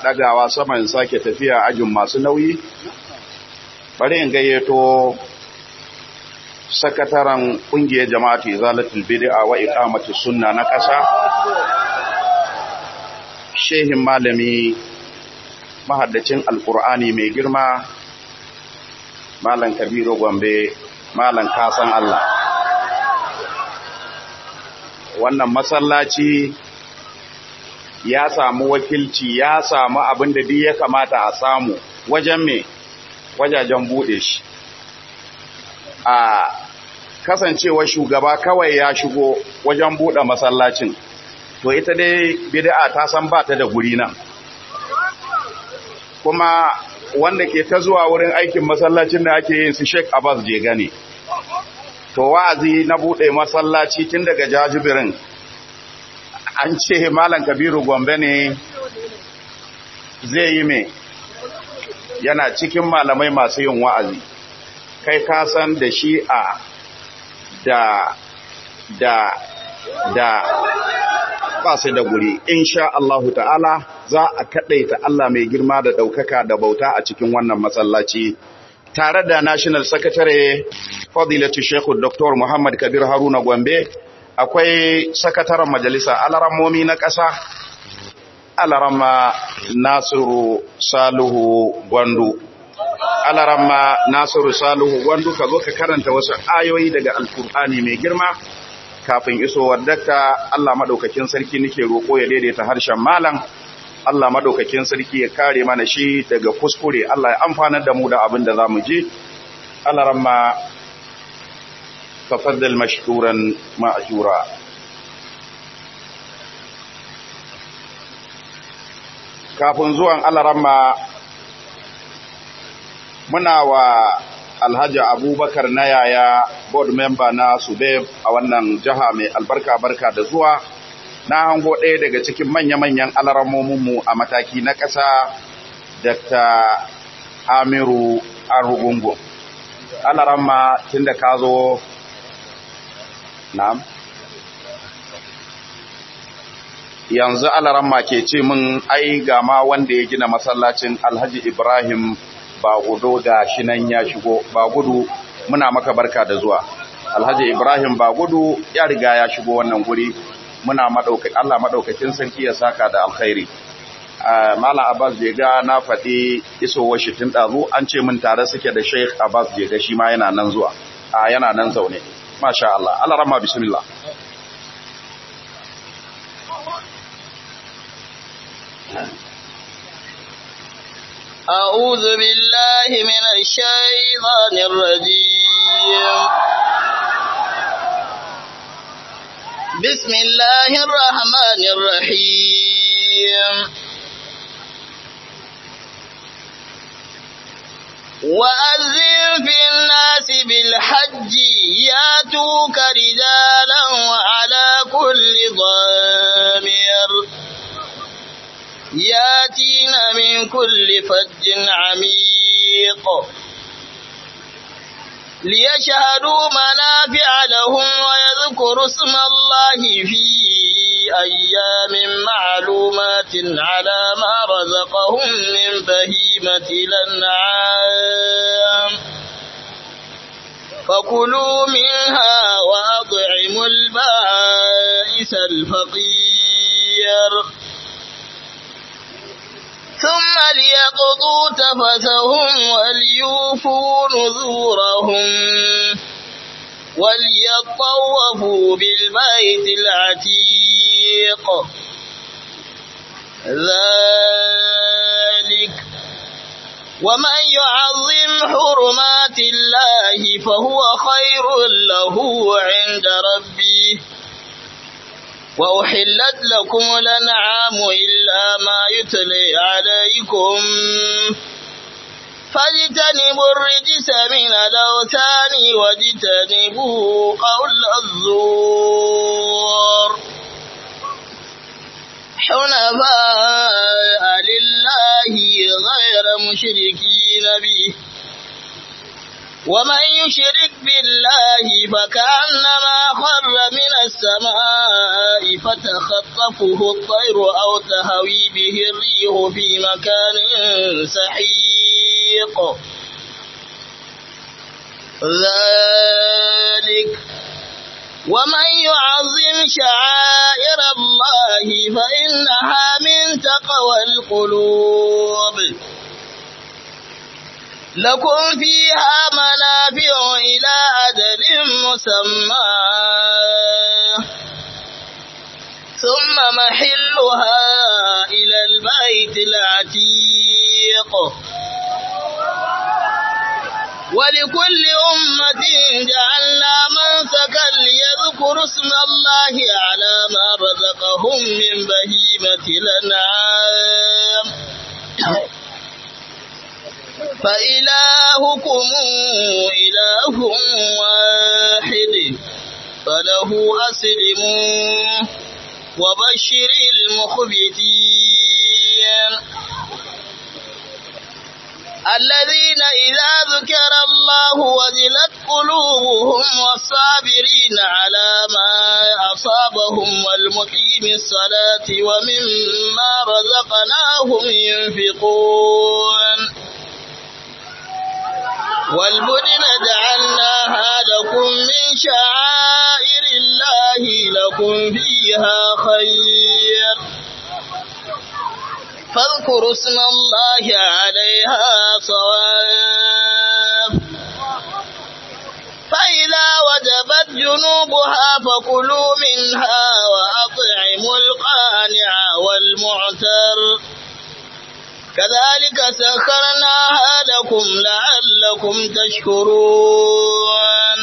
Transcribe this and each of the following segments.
ɗagawa sama in sake tafiya ajin masu nauyi bari in gayyato sakataren ƙungiyar jama'atu izalatul bid'a wa iqamatus sunna na ƙasa shehin malami mahaddacin alkur'ani mai girma malam kabiru gombe malam kasan Allah wannan masallaci ya samu wakilci ya samu abin da duk ya kamata a samu wajen me wajajen bude shi a kasancewa shugaba kawai ya shigo wajen bude masallacin to ita dai bid'a ta san ba ta da guri nan kuma wanda ke ta zuwa wurin aikin masallacin da ake yin su Sheikh Abbas je gane to wa'azi na bude masallaci tun daga jajibirin an ce malam Kabiru Gombe ne zai yi me yana cikin malamai masu yin wa'azi kai ka san da shi'a da da da ba su da guri insha Allahu ta'ala za a kadaita Allah mai girma da daukaka da bauta a cikin wannan masallaci tare da National Secretary Fadilatu Sheikh Dr. Muhammad Kabir Haruna Gombe akwai sakataren majalisa alarammomi na ƙasa alarama Nasiru Salihu Gwandu alarama Nasiru Salihu Gwandu ka zo ka karanta wasu ayoyi daga Alkur'ani mai girma kafin isowar dakta Allah madaukakin sarki nake roko ya daidaita harshen malam Allah madaukakin sarki ya kare mana shi daga kuskure Allah ya amfanar da mu da abin da zamu ji Allah ramma tafaddal mashkuran ma'jura kafin zuwan Allah ramma muna wa Alhaji Abubakar na yaya board member na Subeb a wannan jiha mai albarka barka da zuwa na hango ɗaya daga cikin manya-manyan mu a mataki na ƙasa Dr. Amiru Arugungu. Alaramma tun da ka zo na'am yanzu alaramma ke ce min ai ga ma wanda ya gina masallacin Alhaji Ibrahim ba gudu ga shi nan ya shigo ba gudu muna maka barka da zuwa alhaji ibrahim ba gudu ya riga ya shigo wannan guri muna madaukakin Allah madaukakin sarki ya saka da alkhairi Malam Abbas Jega na faɗi isowar shi tun ɗazu an ce min tare suke da Sheikh Abbas Jega shi ma yana nan zuwa a yana nan zaune masha Allah Allah rahma bismillah أعوذ بالله من الشيطان الرجيم بسم الله الرحمن الرحيم وأذن في الناس بالحج ياتوك رجالا وعلى كل ضامر ياتين من كل فج عميق ليشهدوا منافع لهم ويذكروا اسم الله في أيام معلومات على ما رزقهم من بهيمة الأنعام فكلوا منها وأطعموا البائس الفقير ثم ليقضوا تفثهم وليوفوا نذورهم وليطوفوا بالبيت العتيق ذلك ومن يعظم حرمات الله فهو خير له عند ربه وأحلت لكم الأنعام إلا ما يتلي عليكم فاجتنبوا الرجس من الأوثان واجتنبوا قول الزور حنفاء لله غير مشركين به ومن يشرك بالله فكأنما خر من السماء فتخطفه الطير أو تهوي به الريح في مكان سحيق ذلك ومن يعظم شعائر الله فإنها من تقوى القلوب لكم فيها منافع إلى أجل مسمى ثم محلها إلى البيت العتيق ولكل أمة جعلنا منسكا ليذكروا اسم الله على ما رزقهم من بهيمة الأنعام فإلهكم إله واحد فله أسلموا وبشر المخبتين الذين إذا ذكر الله وجلت قلوبهم والصابرين على ما أصابهم والمقيم الصلاة ومما رزقناهم ينفقون والبدن جعلناها لكم من شعائر الله لكم فيها خير فاذكروا اسم الله عليها صواب فإذا وجبت جنوبها فكلوا منها وأطعموا القانع والمعتر كذلك سخرناها لكم لعلكم تشكرون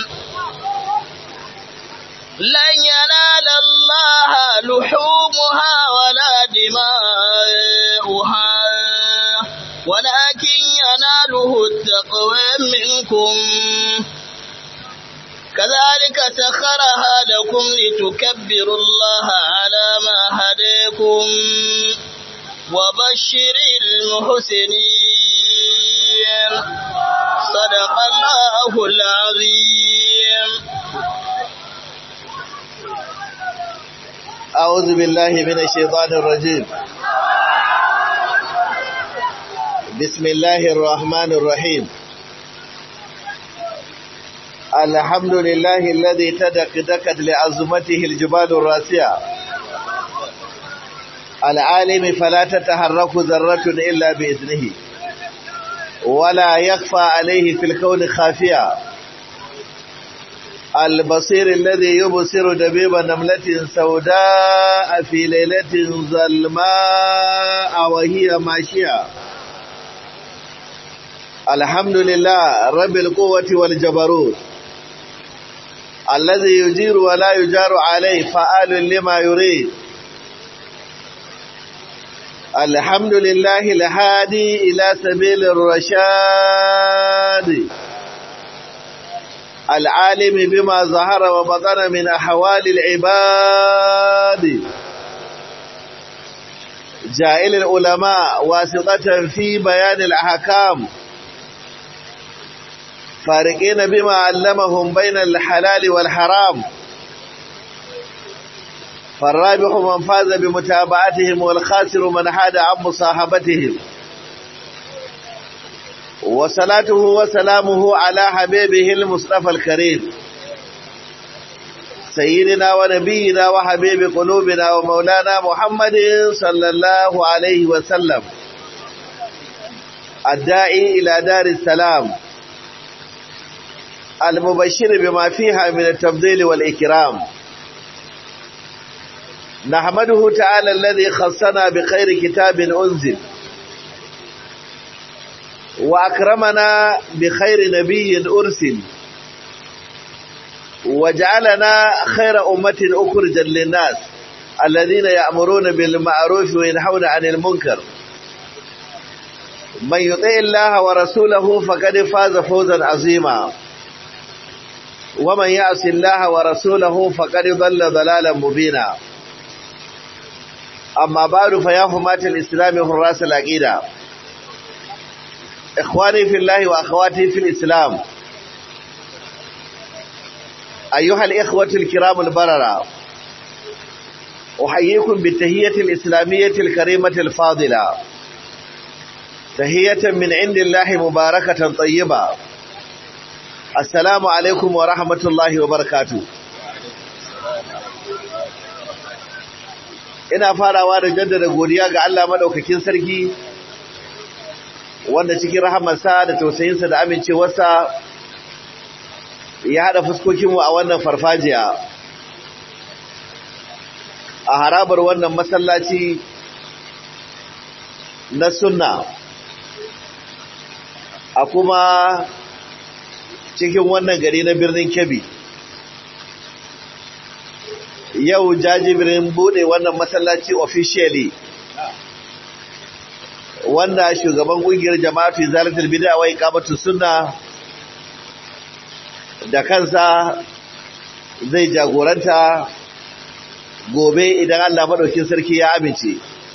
لن ينال الله لحومها ولا دماؤها ولكن يناله التقوى منكم كذلك سخرها لكم لتكبروا الله على ما هديكم وبشر المحسنين صدق الله العظيم أعوذ بالله من الشيطان الرجيم بسم الله الرحمن الرحيم الحمد لله الذي تدكدكت لعظمته الجبال الراسية العالم فلا تتحرك ذرة إلا بإذنه ولا يخفى عليه في الكون خافية البصير الذي يبصر دبيب نملة سوداء في ليلة ظلماء وهي ماشية الحمد لله رب القوة والجبروت الذي يجير ولا يجار عليه فآل لما يريد الحمد لله الهادي إلى سبيل الرشاد العالم بما ظهر وبطن من أحوال العباد جائل العلماء واسطة في بيان الأحكام فارقين بما علمهم بين الحلال والحرام فالرابح من فاز بمتابعتهم والخاسر من حاد عن مصاحبتهم وصلاته وسلامه على حبيبه المصطفى الكريم سيدنا ونبينا وحبيب قلوبنا ومولانا محمد صلى الله عليه وسلم الداعي إلى دار السلام المبشر بما فيها من التفضيل والإكرام نحمده تعالى الذي خصنا بخير كتاب أنزل وأكرمنا بخير نبي أرسل وجعلنا خير أمة أخرجا للناس الذين يأمرون بالمعروف وينحون عن المنكر من يطيع الله ورسوله فقد فاز فوزا عظيما ومن يعص الله ورسوله فقد ضل ضلالا مبينا أما بعد فيا حماة الإسلام حراس العقيدة إخواني في الله وأخواتي في الإسلام أيها الإخوة الكرام البررة أحييكم بالتهية الإسلامية الكريمة الفاضلة تهية من عند الله مباركة طيبة السلام عليكم ورحمة الله وبركاته ina farawa da jaddada godiya ga Allah madaukakin sarki wanda cikin rahamarsa da tausayinsa da amincewarsa ya hada fuskokinmu a wannan farfajiya a harabar wannan masallaci na sunna a kuma cikin wannan gari na birnin Kebbi yau jajibirin bude wannan masallaci officially wanda shugaban kungiyar jama'atu zalatul bid'a wa iqamatu sunna da kansa zai jagoranta gobe idan Allah madaukin sarki ya amince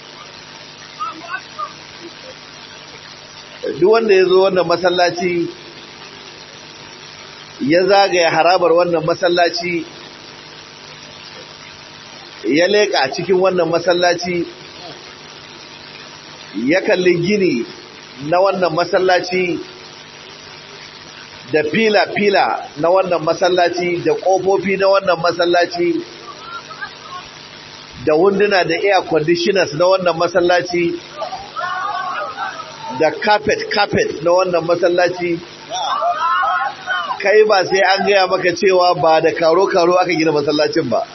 duk wanda ya zo wannan masallaci ya zagaya harabar wannan masallaci ya leƙa cikin wannan masallaci ya kalli gini na wannan masallaci da fila-fila na wannan masallaci da ƙofofi na wannan masallaci da wunduna da air conditioners na wannan masallaci da carpet-carpet na wannan masallaci kai ba sai an gaya maka cewa ba da karo-karo aka gina masallacin ba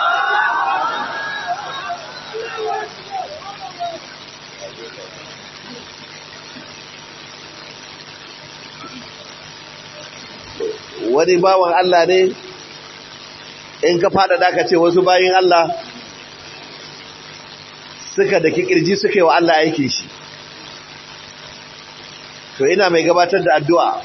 wani bawan Allah ne in ka fada da ka ce wasu bayin Allah suka da kirji suka yi wa Allah aiki shi to ina mai gabatar da addu'a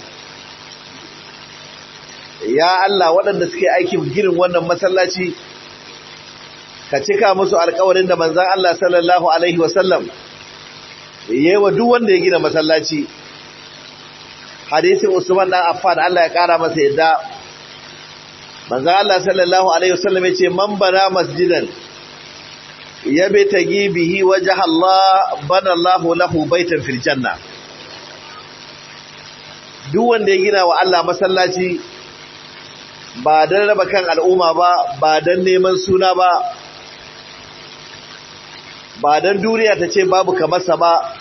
ya Allah waɗanda suke aikin girin wannan masallaci ka cika musu alkawarin da manzan Allah sallallahu Alaihi wasallam yi wa duk wanda ya gina masallaci hadisin Usman dan Affan Allah ya kara masa yadda manzo Allah sallallahu alaihi wasallam yace man bana masjidan yabe tagi bihi wajha Allah bana Allahu lahu baitan fil janna duk wanda ya gina wa Allah masallaci ba dan raba kan al'umma ba ba dan neman suna ba ba dan duniya ta ce babu kamar sa ba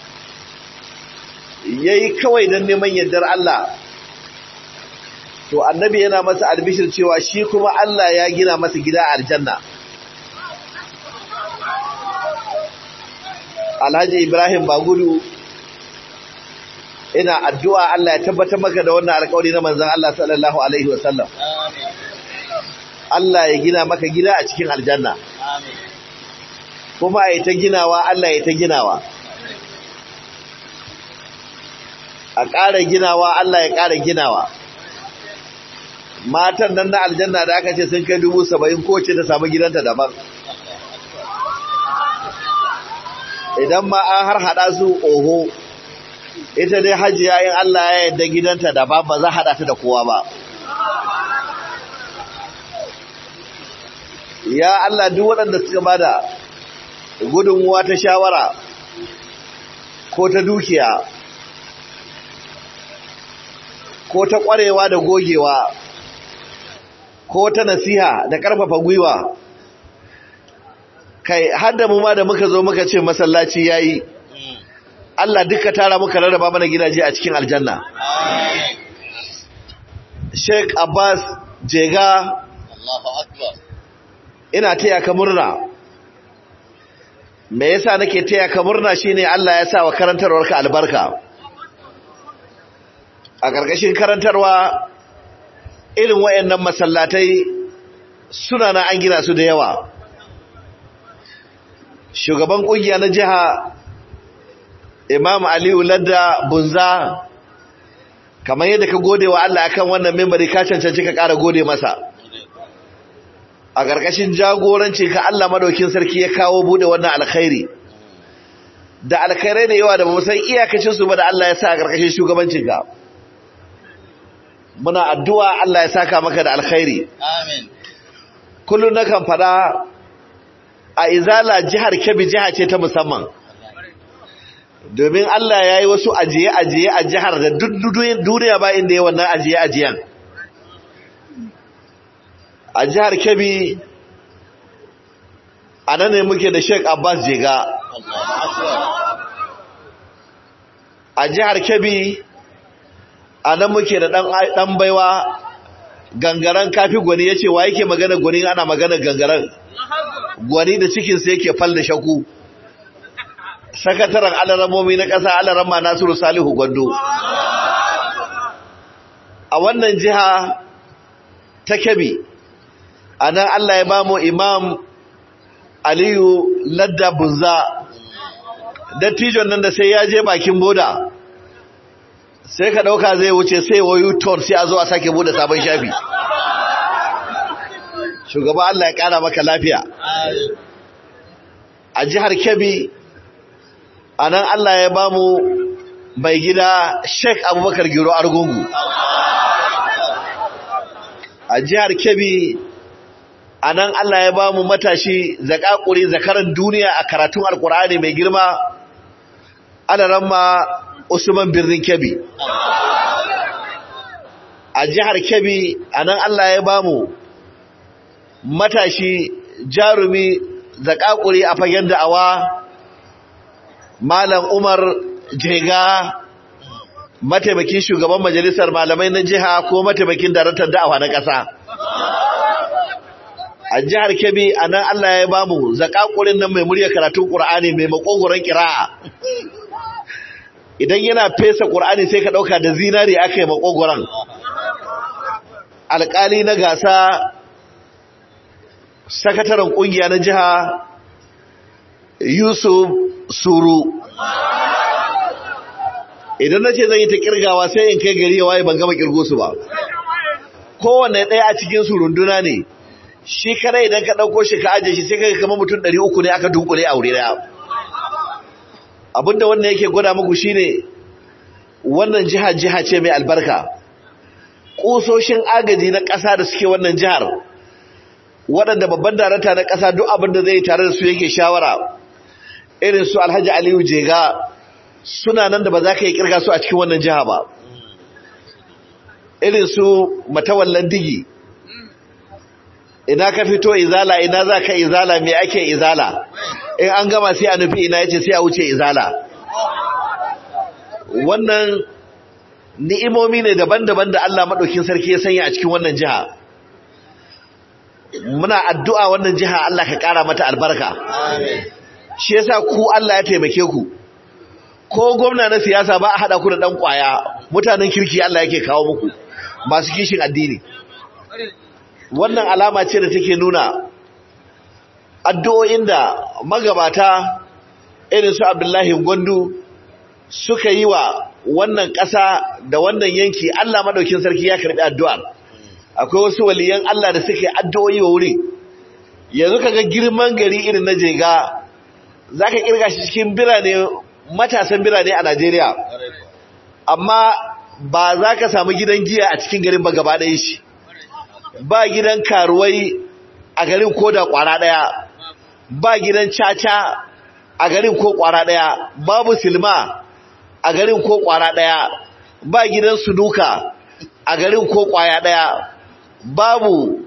yayi kawai dan neman yardar Allah to annabi yana masa albishir cewa shi kuma Allah ya gina masa gida a aljanna Alhaji Ibrahim Bagudu ina addu'a Allah ya tabbatar maka da wannan alƙawari na manzon Allah sallallahu alaihi wasallam Allah ya gina maka gida a cikin aljanna kuma ai ta ginawa Allah ya ta ginawa a ƙara ginawa Allah ya ƙara ginawa matan nan na aljanna da aka ce sun kai dubu saba'in kowace ta samu gidanta daban idan ma an har haɗa su oho ita dai hajiya in Allah ya yadda gidanta daban ba za haɗa ta da kowa ba ya Allah duk waɗanda suka bada gudunmuwa ta shawara ko ta dukiya ko ta ƙwarewa da gogewa ko ta nasiha da ƙarfafa gwiwa kai hadda mu ma da muka zo muka ce masallaci yayi Allah duka tara muka rarraba mana gidaje a cikin aljanna Sheikh Abbas Jega Allahu akbar ina taya ka murna me yasa nake taya ka murna shine Allah ya sa wa karantarwarka albarka a ƙarƙashin karantarwa irin wayannan masallatai suna na an gina su da yawa shugaban ƙungiya na jiha Imam Aliyu Ladda Bunza kamar yadda ka gode wa Allah akan wannan membari ka cancanci ka ƙara gode masa a ƙarƙashin jagoranci ka Allah madaukin sarki ya kawo bude wannan alkhairi da alkhairai da yawa da ba san iyakacin su ba da Allah ya sa a ƙarƙashin shugabancin ka muna addu'a Allah ya saka maka da alkhairi Amin. kullum nakan fada a izala jihar Kebbi jiha ce ta musamman domin Allah ya yi wasu ajiye-ajiye a jihar da duk duniya ba inda ya wannan ajiye-ajiyen a jihar Kebbi a nan ne muke da Sheikh Abbas Jega a jihar Kebbi a nan muke da ɗan baiwa gangaren kafi gwani ya ce wa yake magana gwani ana magana gangaren gwani da cikinsa yake fal da shaku sakataren alaramomi na ƙasa alarama nasiru salihu gwando a wannan jiha ta Kebbi a nan Allah ya bamu imam aliyu ladda bunza dattijon nan da sai ya je bakin boda sai ka dauka zai wuce sai wayu ton sai a zo a sake bude sabon shafi shugaba Allah ya kara maka lafiya a jihar Kebbi anan Allah ya bamu mai gida Sheikh Abubakar Giro Argungu a jihar Kebbi anan Allah ya bamu matashi zakakuri zakaran duniya a karatun alkur'ani mai girma alaramma Usman Birnin Kebbi. A jihar Kebbi a nan Allah ya bamu matashi jarumi zakakuri a fagen da'awa Malam Umar Jega mataimakin shugaban majalisar malamai na jiha ko mataimakin daraktan da'awa na ƙasa. A jihar Kebbi a nan Allah ya bamu zakakurin nan mai murya karatun Ƙur'ani mai makogoron kira'a. idan yana fesa ƙur'ani sai ka ɗauka da zinari aka yi makogoron alƙali na gasa sakataren ƙungiya na jiha yusuf suru idan na ce zan yi ta ƙirgawa sai in kai gari ya waye ban gama ƙirgo su ba kowane ɗaya a cikin su runduna ne shi kare idan ka ɗauko shi ka ajiye shi sai ka kama mutum ɗari uku ne aka dunkule a wuri ɗaya abinda wannan yake gwada muku shine wannan jiha jiha ce mai albarka kusoshin agaji na ƙasa da suke wannan jihar waɗanda babban darata na ƙasa duk abinda zai tare da su yake shawara irin su Alhaji Aliyu Jega suna nan da ba za ka yi kirga su a cikin wannan jiha ba irin su matawallan digi ina ka fito izala ina za ka izala me ake izala in an gama sai a nufi ina yace sai a wuce izala wannan ni'imomi ne daban-daban da Allah madaukin sarki ya sanya a cikin wannan jiha muna addu'a wannan jiha Allah ka kara mata albarka shi yasa ku Allah ya taimake ku ko gwamna na siyasa ba a hada ku da dan kwaya mutanen kirki Allah yake kawo muku masu kishin addini wannan alama ce da take nuna addu'o'in da magabata irin su Abdullahi Gwandu suka yi wa wannan ƙasa da wannan yanki Allah madaukin sarki ya karbi addu'ar akwai wasu waliyan Allah da suke addu'o'i wa wuri yanzu kaga girman gari irin na Jega zaka kirga shi cikin birane matasan birane a Najeriya amma ba za ka samu gidan giya a cikin garin ba gaba ɗaya shi ba gidan karuwai a garin ko da kwara daya ba gidan caca a garin ko kwara daya babu silma a garin ko kwara daya ba gidan suduka a garin ko kwaya daya babu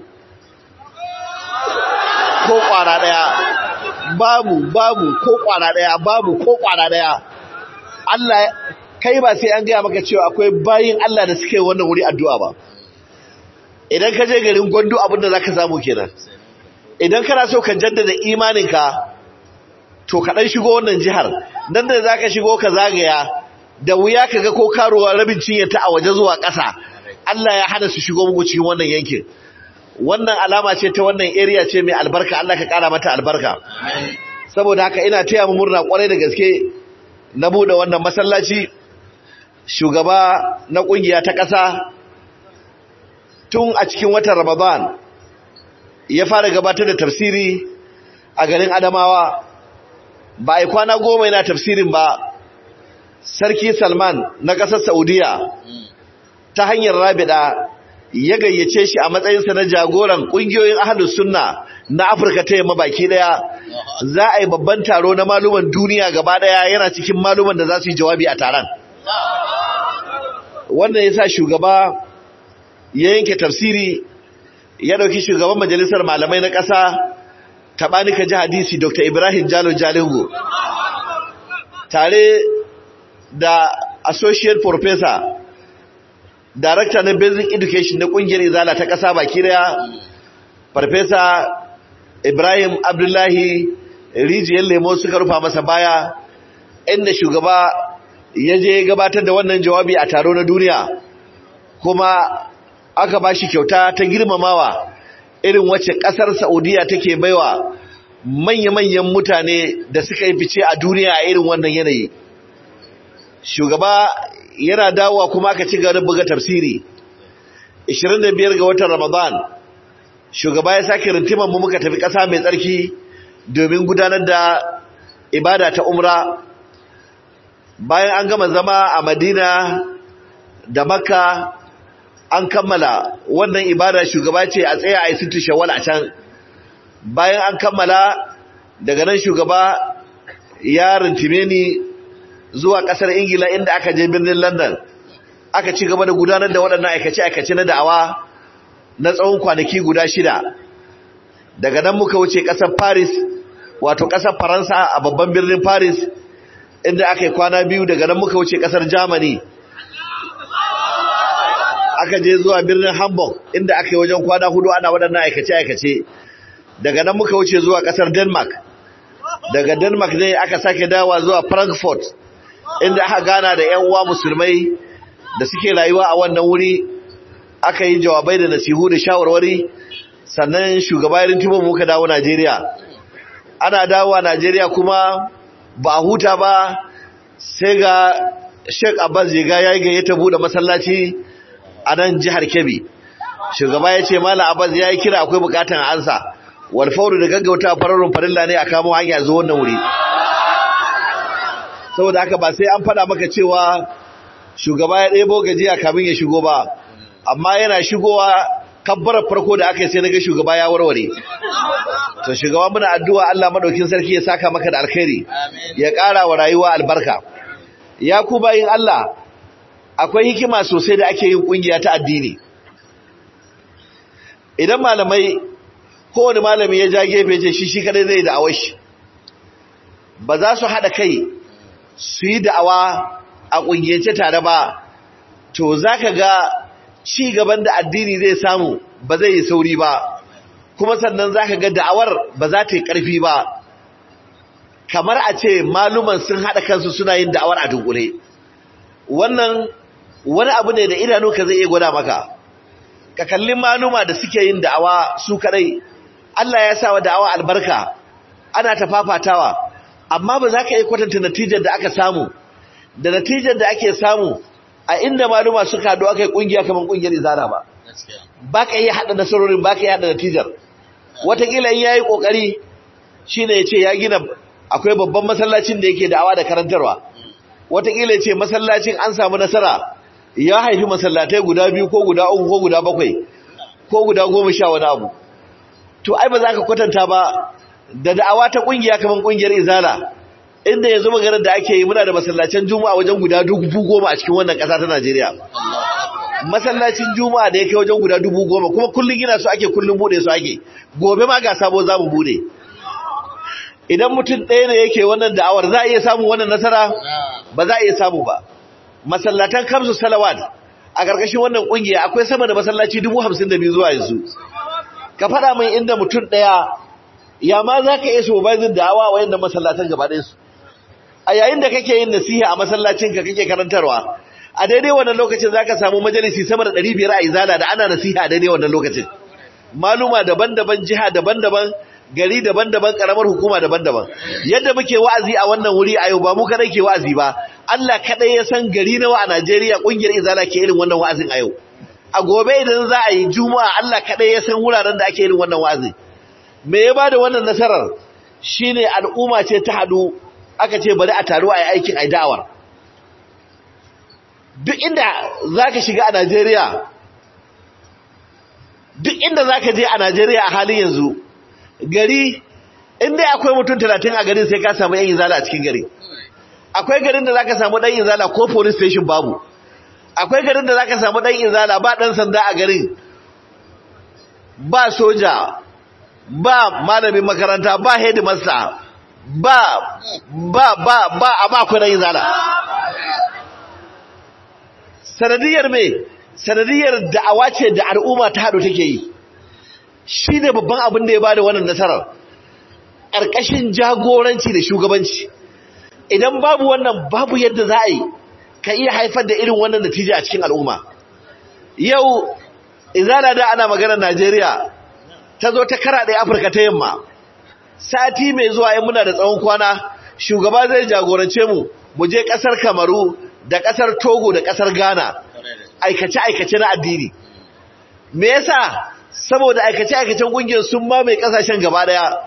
ko kwara daya babu babu ko kwara daya babu ko kwara daya Allah kai ba sai an gaya maka cewa akwai bayin Allah da suke wannan wuri addu'a ba idan ka je garin gwandu abinda za ka samu kenan idan kana so ka jaddada imaninka to ka ɗan shigo wannan jihar nan da za ka shigo ka zagaya da wuya ka ga ko karuwa rabin cinyata a waje zuwa ƙasa Allah ya hana su shigo muku cikin wannan yankin wannan alama ce ta wannan area ce mai albarka Allah ka ƙara mata albarka saboda haka ina taya mu murna kwarai da gaske na buɗe wannan masallaci shugaba na ƙungiya ta ƙasa tun a cikin watan Ramadan ya fara gabatar da tafsiri a garin Adamawa ba a kwana goma yana tafsirin ba Sarki Salman na ƙasar Saudiya ta hanyar rabida ya gayyace shi a matsayinsa na jagoran ƙungiyoyin ahalus sunna na afirka ta yamma baki daya za a yi babban taro na maluman duniya gaba daya yana cikin maluman da za su yi jawabi a taron wannan ya sa shugaba ya yanke tafsiri ya ɗauki shugaban majalisar malamai na ƙasa taɓanika ji hadisi dr ibrahim jalo jalingo tare da associate professor director na basic education na ƙungiyar izala ta ƙasa baki daya farfesa ibrahim abdullahi rijiyar lemo suka rufa masa baya inda shugaba ya je gabatar da wannan jawabi a taro na duniya kuma aka ba shi kyauta ta girmamawa irin wacce ƙasar saudiya take baiwa manya-manyan mutane da suka yi fice a duniya a irin wannan yanayi shugaba yana dawowa kuma aka ci gaba buga tafsiri 25 ga watan ramadan shugaba ya sake rintimar mu muka tafi ƙasa mai tsarki domin gudanar da ibada ta umra bayan an gama zama a madina da makka an kammala wannan ibada shugaba ce a tsaya a yi situ shawal a can bayan an kammala daga nan shugaba ya rintime ni zuwa kasar ingila inda aka je birnin london aka ci gaba da gudanar da waɗannan aikace-aikace na da'awa na tsawon kwanaki guda shida daga nan muka wuce ƙasar paris wato ƙasar faransa a babban birnin paris inda aka yi kwana biyu daga nan muka wuce ƙasar germany aka je zuwa birnin hamburg inda aka yi wajen kwana hudu ana waɗannan aikace-aikace daga nan muka wuce zuwa ƙasar denmark daga denmark ne aka sake dawa zuwa frankfurt inda aka gana da 'yan uwa musulmai da suke rayuwa a wannan wuri aka yi jawabai da nasihu da shawarwari sannan shugaba yarin timo muka dawo Najeriya ana dawowa Najeriya kuma ba a huta ba sai ga Sheikh Abbas Jiga ya yi ta bude masallaci a nan jihar Kebbi shugaba ya ce Malam Abbas ya yi kira akwai bukatan ansa wal fauru da gaggauta fararun farilla ne a kamo hanya zuwa wannan wuri saboda haka ba sai an faɗa maka cewa shugaba ya ɗebo gajiya kamin ya shigo ba amma yana shigowa kabbarar farko da aka yi sai naga shugaba ya warware to shugaba muna addu'a Allah madaukin sarki ya saka maka da alkhairi ya ƙara wa rayuwa albarka ya ku bayin Allah akwai hikima sosai da ake yin kungiya ta addini idan malamai kowane malami ya ja gefe ce shi shi kadai zai da'awar shi ba za su haɗa kai su yi da'awa a ƙungiyance tare ba to za ka ga ci gaban da addini zai samu ba zai yi sauri ba kuma sannan za ka ga da'awar ba za ta yi ƙarfi ba kamar a ce maluman sun haɗa kansu suna yin da'awar a dunkule wannan wani abu ne da idanu ka zai iya gwada maka ka kalli maluma da suke yin da'awa su kadai Allah ya sa wa da'awa albarka ana ta fafatawa amma ba za ka yi kwatanta natijar da aka samu da natijar da ake samu a inda maluma suka haɗu aka yi ƙungiya kamar ƙungiyar izara ba ba ka iya haɗa nasarorin ba ka iya haɗa natijar watakila in ya yi ƙoƙari shi ne ya ce ya gina akwai babban masallacin da yake da'awa da karantarwa watakila ya ce masallacin an samu nasara ya haifi masallatai guda biyu ko guda uku ko guda bakwai ko guda goma sha wani abu to ai ba za ka kwatanta ba da da'awa ta ƙungiya kamar ƙungiyar izala inda yanzu maganar da ake yi muna da masallacin juma'a wajen guda dubu goma a cikin wannan ƙasa ta Najeriya. Masallacin juma'a da ya kai wajen guda dubu goma kuma kullum gina su ake kullum bude su ake gobe ma ga sabo za mu bude. Idan mutum ɗaya ne yake wannan da'awar za a iya samu wannan nasara ba za a iya samu ba. Masallatan kamsu salawat a ƙarƙashin wannan ƙungiya akwai sama da masallaci dubu hamsin da biyu zuwa yanzu. Ka faɗa min inda mutum ɗaya ya ma za ka iya supervising da'awa wa yadda masallatan gaba ɗayansu. a yayin da kake yin nasiha a masallacinka kake karantarwa a daidai wannan lokacin zaka samu majalisi sama da 500 a izala da ana nasiha a daidai wannan lokacin maluma daban-daban jiha daban-daban gari daban-daban karamar hukuma daban-daban yadda muke wa'azi a wannan wuri a yau ba mu kadai ke wa'azi ba Allah kadai ya san gari nawa a Najeriya kungiyar izala ke irin wannan wa'azin a yau a gobe idan za a yi juma'a Allah kadai ya san wuraren da ake irin wannan wa'azi me ya bada wannan nasarar shine al'umma ce ta hadu aka ce bari a taru a yi aikin ai da'awar duk inda zaka shiga a Najeriya duk inda zaka je a Najeriya a halin yanzu gari inda akwai mutum 30 a garin sai ka samu yan izala a cikin gari akwai garin da zaka samu dan izala ko police station babu akwai garin da zaka samu dan izala ba dan sanda a garin ba soja ba malamin makaranta ba headmaster ba ba ba ba a ba ku dan izala sanadiyar me sanadiyar da'awa ce da al'umma ta hado take yi shine babban abin da ya bada wannan nasarar ƙarƙashin jagoranci da shugabanci idan babu wannan babu yadda za a yi ka iya haifar da irin wannan natija a cikin al'umma yau izala da ana maganar najeriya ta zo ta kara ɗaya afirka ta yamma sati mai zuwa yin muna da tsawon kwana shugaba zai jagorance mu mu je ƙasar kamaru da ƙasar togo da ƙasar ghana aikace-aikace na addini me yasa saboda aikace-aikacen ƙungiyar sun mamaye ƙasashen gaba ɗaya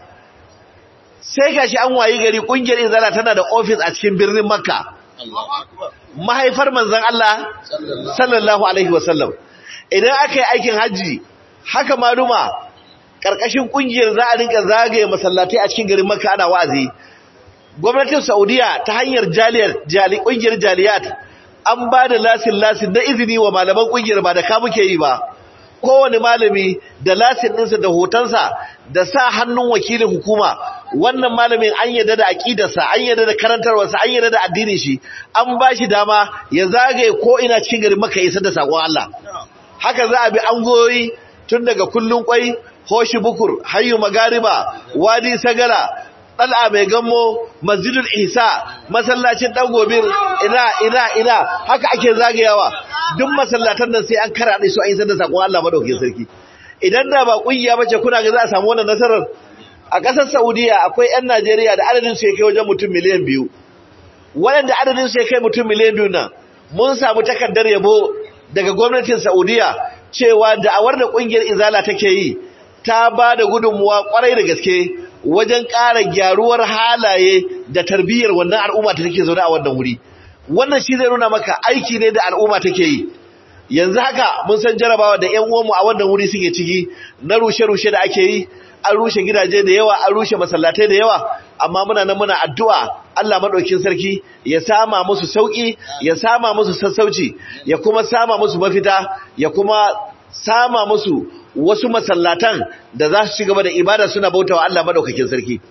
sai gashi an wayi gari kungiyar izala tana da office a cikin birnin makka mahaifar manzon Allah sallallahu alaihi wasallam idan aka yi aikin haji haka maluma karkashin kungiyar za a rinka zagaye masallatai a cikin garin makka ana wa'azi gwamnatin saudiya ta hanyar jaliyar jali kungiyar jaliyat an ba da lasin lasin na izini wa malaman kungiyar ba da ka muke yi ba kowane malami da lasin ɗinsa da hotonsa da sa hannun wakilin hukuma wannan malamin an yadda da aƙidarsa an yadda da karantarwarsa an yadda da addinin shi an ba shi dama ya zagaye ko ina cikin garin maka isar da saƙon Allah haka za a bi angoyi tun daga kullun kwai hoshi bukur hayyu magariba wadi sagala ɗal'a mai gammo masjidul isa masallacin ɗan gobir ina ina ina haka ake zagayawa duk masallatan nan sai an karaɗe su an yi sanda sakon Allah madaukakin sarki idan da ba kungiya bace kuna ga za a samu wannan nasarar a ƙasar Saudiya akwai 'yan Najeriya da adadin su ya kai wajen mutum miliyan biyu waɗanda adadin su ya kai mutum miliyan biyu nan mun samu takardar yabo daga gwamnatin Saudiya cewa da'awar da ƙungiyar Izala take yi ta ba da gudunmuwa kwarai da gaske wajen ƙara gyaruwar halaye da tarbiyyar wannan al'umma ta take zaune a wannan wuri wannan shi zai nuna maka aiki ne da al'umma take yi yanzu haka mun san jarabawa da ƴan uwanmu a wannan wuri suke ciki na rushe-rushe da ake yi an rushe gidaje da yawa an rushe masallatai da yawa amma muna nan muna addu'a Allah madaukakin sarki ya sama musu sauki ya sama musu sassauci ya kuma sama musu mafita ya kuma sama musu wasu masallatan da za su ci gaba da ibada suna bautawa Allah madaukakin sarki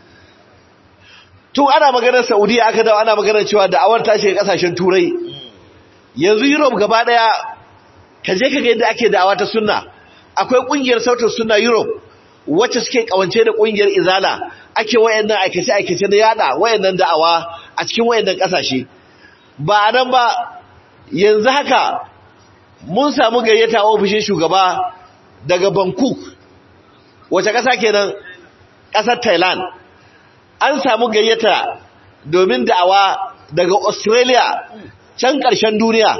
tun ana maganar Saudiya aka dawo ana maganar cewa da'awar ta shiga kasashen turai yanzu Europe gaba daya ka je ka ga yadda ake da'awa ta sunna akwai kungiyar sautin sunna Europe wacce suke kawance da kungiyar Izala ake wayannan aikace aikace na yada wayannan da'awa a cikin wayannan kasashe ba nan ba yanzu haka mun samu gayyata ofishin shugaba daga Bangkok wace kasa kenan kasar Thailand an samu gayyata domin da'awa daga Australia can ƙarshen duniya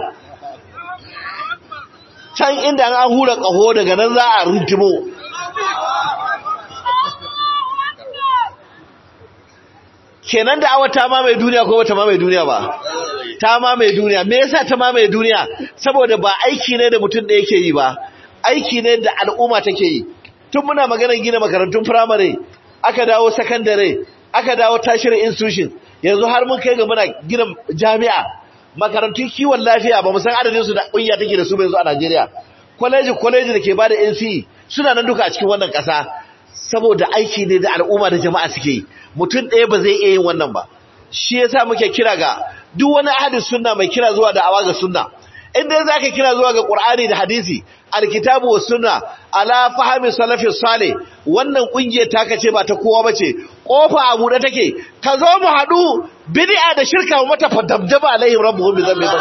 can inda an hura ƙaho daga nan za a rintimo kenan da'awa ta mamaye duniya ko bata mamaye duniya ba ta mamaye duniya me yasa ta mamaye duniya saboda ba aiki ne da mutum da yake yi ba aiki ne da al'umma take yi tun muna maganar gina makarantun firamare aka dawo sakandare aka dawo tashirin institution yanzu har mun kai ga muna gina jami'a makarantun kiwon lafiya ba mu san adadin su da kunya take da su yanzu a Najeriya college college da ke bada NCE suna nan duka a cikin wannan kasa saboda aiki ne da al'umma da jama'a suke yi mutum ɗaya ba zai iya yin wannan ba shi yasa muke kira ga duk wani ahadin sunna mai kira zuwa da awa ga sunna in dai zaka kira zuwa ga Qur'ani da hadisi alkitabu was sunna ala fahmi salafi salih wannan kungiyar taka ce ba ta kowa bace kofa a bude take ka zo mu hadu bid'a da shirka mu mata fadabdaba alaihim rabbuhum bi dhanbi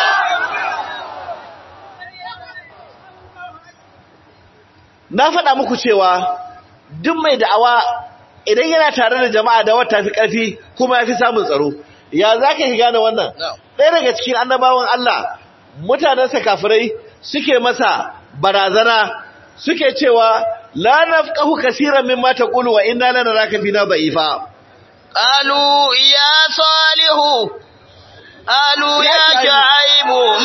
na faɗa muku cewa duk mai da'awa idan yana tare da jama'a da wata fi ƙarfi kuma ya fi samun tsaro ya za ka gane wannan ɗaya daga cikin annabawan Allah mutanensa kafirai suke masa barazana suke cewa la nafqahu kaseeran mimma taqulu wa inna lanaraka fina da'ifa qalu ya salihu qalu ya shu'aibu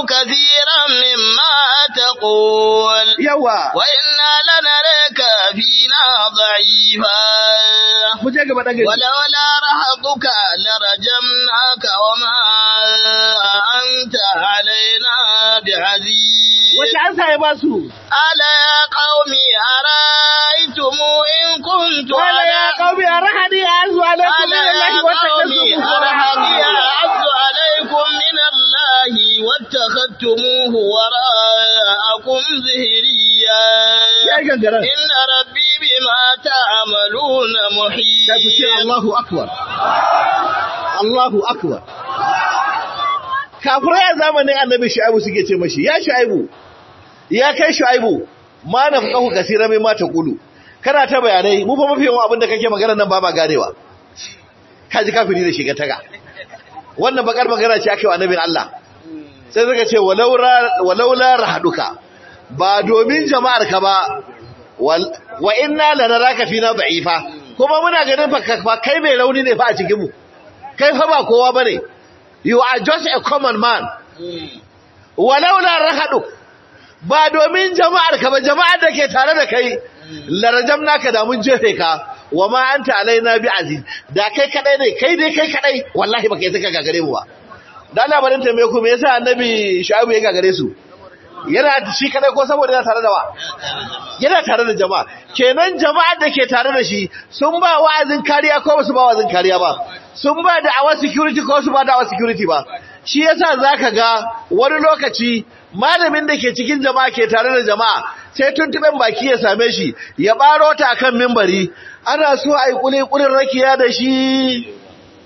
كثيرا مما تقول yawa وإنا لنراك فينا ضعيفا mu je gaba dan gari ولولا رهطك لرجمناك وما أنت علينا بعزيز wace ansa ya basu ألا يا قوم أرأيتم إن كنت wala ya على qaumi arhani azu alaikum ألا min يا allahi wa قوم أرهقي أعز عليكم من الله واتخذتموه وراءكم ظهريا ya gangara إن ربي بما تعملون محيط kai ku ce Allahu akbar Allahu akbar kafirai a zamanin annabi shu'aibu suke ce mashi ya shu'aibu ya kai shu'aibu ma na fuqahu kasira mai mata kulu kana ta bayanai mu fa mafi yawan abin da kake magana nan ba ma ganewa kaji kafiri da shiga taga wannan bakar magana ce aka yi wa annabin Allah sai suka ce walaula walaula rahaduka ba domin jama'ar ka ba wal- wa inna lanaraka fina da'ifa kuma muna ganin fa ka- fa kai mai rauni ne fa a cikin mu kai fa ba kowa bane you are just a common man walaula rahaduk ba domin jama'ar ka ba jama'ar da ke tare da kai larajamnaka da mun jefe ka wa ma anta alaina bi aziz da kai kadai ne kai dai kai kadai wallahi baka yi saka gagare mu ba dan labarin tambaye ku me yasa annabi shu'aibu ya gagare su yana shi kadai ko saboda yana tare da wa yana tare da jama'a kenan jama'ar da ke tare da shi sun ba wa'azin kariya ko ba su ba wa'azin kariya ba sun ba da awa security ko su ba da awa security ba shi yasa zaka ga wani lokaci malamin da ke cikin jama'a ke tare da jama'a sai tuntuben baki ya same shi ya baro ta akan mimbari ana so a yi kulikulin rakiya da shi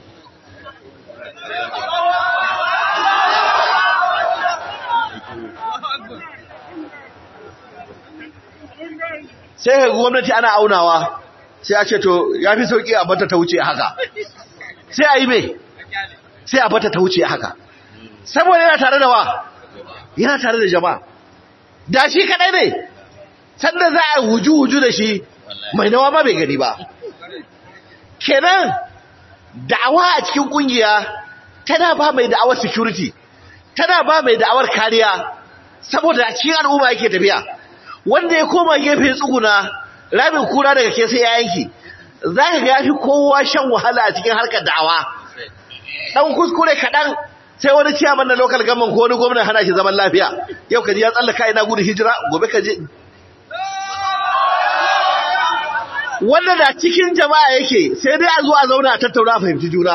sai ga gwamnati ana aunawa sai a ce to ya fi sauki a bata ta wuce haka sai a yi mai sai a bata ta wuce haka saboda yana tare da wa yana tare da jama'a da shi kadai ne sanda za a huju-huju da shi mai nawa ma bai gani ba kenan da'awa a cikin kungiya tana ba mai da'awar security tana ba mai da'awar kariya saboda a cikin al'umma yake tafiya wanda ya koma gefe tsuguna rabin kura daga ke sai ya yanki za ka ga ya fi kowa shan wahala a cikin harkar da'awa dan kuskure kaɗan sai wani ciyaman na local government ko wani gwamnan hana shi zaman lafiya yau ka ji ya tsallaka ina gudun hijira gobe ka je wanda da cikin jama'a yake sai dai a zo a zauna a tattauna a fahimci juna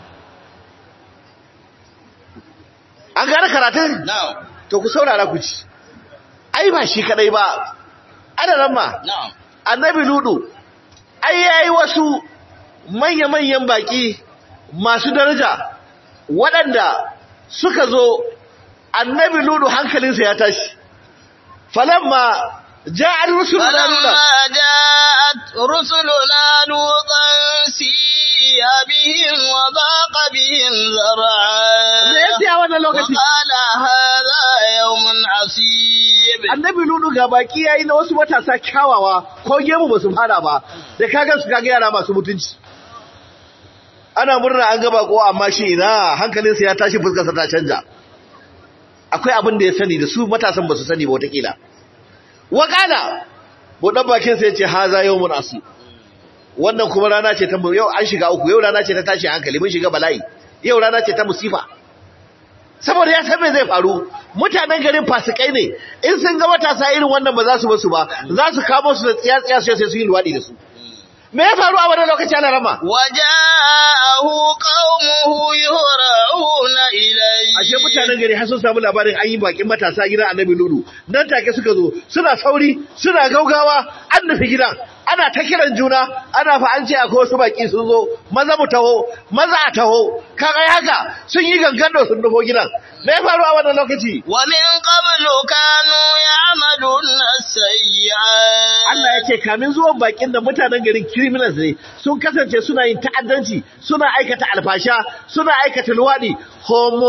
an gane karatun Na'am. to ku saurara ku ci ai ba shi kadai ba adaran ma Na'am. annabi ludu ai yayi wasu manya-manyan baki masu daraja waɗanda suka zo annabi ludu hankalinsa ya tashi falamma ja'al rusuluna ludu فلما جاءت رسلنا لوطا سيء بهم وضاق بهم me ذرعا yasa a wannan lokaci وقال هذا يوم عصيب annabi ludu ga baki yayi na wasu matasa kyawawa ko gemu ba su fara ba da kaga su kaga yara masu mutunci ana murna an ga bako amma shi ina hankalinsa ya tashi fuskarsa ta canja akwai abin da ya sani da su matasan ba su sani ba watakila wakala buɗan bakin sa yace haza yawmun asib wannan kuma rana ce ta yau an shiga uku yau rana ce ta tashi hankali mun shiga bala'i yau rana ce ta musifa saboda ya san me zai faru mutanen garin fasikai ne in sun ga matasa irin wannan ba za su basu ba za su kamo su da tsiya-tsiya sai su yi luwaɗi da su me ya faru a wannan lokaci ana rama وجاءه قومه يهرعون إليه ashe mutanen gari har sun samu labarin an yi bakin matasa gidan annabi lulu nan take suka zo suna sauri suna gaugawa an nufi gidan ana ta kiran juna ana fa an ce akwai wasu baki sun zo maza mu taho maza a taho kaga haka sun yi gangando sun nufo gidan me ya faru a wannan lokaci ومن قبل كانوا يعملون السيئات Allah ya ce kamin zuwan bakin da mutanen garin criminals ne sun kasance suna yin ta'addanci suna aikata alfasha suna aikata luwadi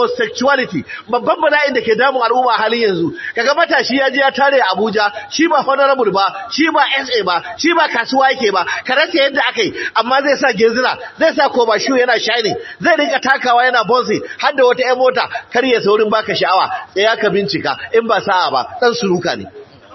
homosexuality babban bala'in da ke damun al'umma a halin yanzu kaga matashi ya je ya tare a Abuja shi ba honorable ba shi ba SA ba shi ba kasuwa yake ba ka rasa yadda aka yi amma zai sa gezina zai sa koba shi yana shining zai rinka takawa yana bonsi har da wata 'yan mota kar ya saurin baka sha'awa tsaya ka bincika in ba sa'a ba dan suruka ne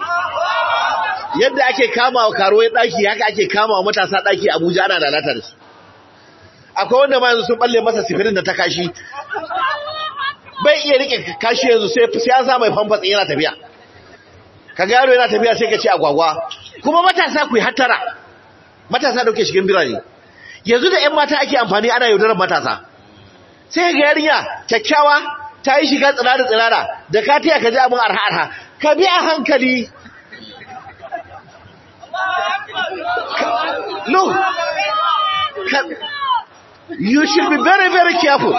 yadda ake kama wa karuwai daki haka ake kama wa matasa daki Abuja ana lalata da su akwai wanda ma yanzu sun balle masa sifirin da ta kashi bai iya rike kashi yanzu sai sai an sa mai famfas yana tafiya kaga yaro yana tafiya sai ka ce agwagwa kuma matasa ku yi hattara matasa dauke shigin birane yanzu da ƴan mata ake amfani ana yaudarar matasa sai ga yarinya kyakkyawa ta yi shiga tsirara tsirara da ka taya ka ji abin arha arha ka bi a hankali no you should be very very careful